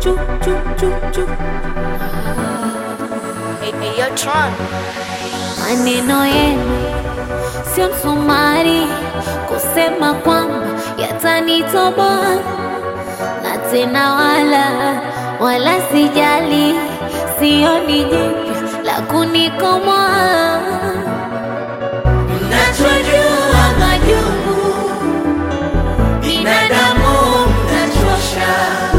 chu chu chu chu. Hey, hey, yo, Tron. Maneno yenu sio msumari kusema kwamba yatanitoboa, na tena wala wala sijali, sioni jipya la kunikomoa. Mnachojua majungu binadamu mnachosha,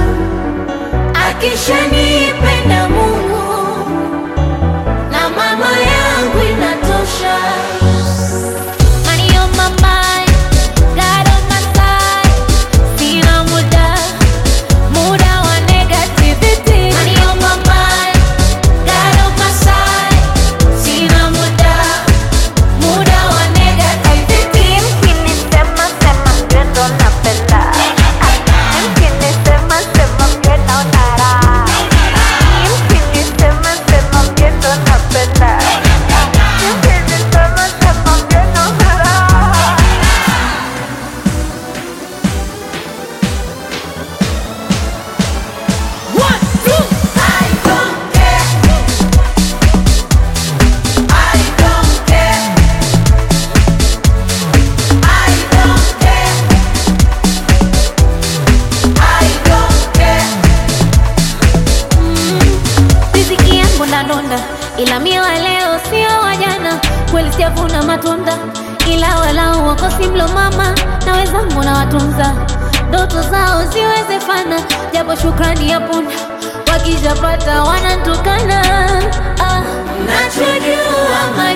akishanipenda Mungu na mama yangu inatosha. Money on my mind, God on my side. Sina muda, muda wa negativity. Money on my mind, God on my side. Sina muda, muda wa negativity. Mkinisema sema ndio ndo napenda. Mkinisema sema ndio naona raha. Mkinisema sema ndio ndo napenda. Mkinisema sema ndio naona raha. One, two. I don't care. I don't care. I don't care. I don't care. Riziki yangu ndadonda, ila mie wa leo sio wa jana. Kweli sijavuna matunda, ila walau wakosi mlo mama na wenzangu na watunza ndoto zao ziwezefana, japo shukrani ya punda wakijapata wanantukana. Ah, nachojua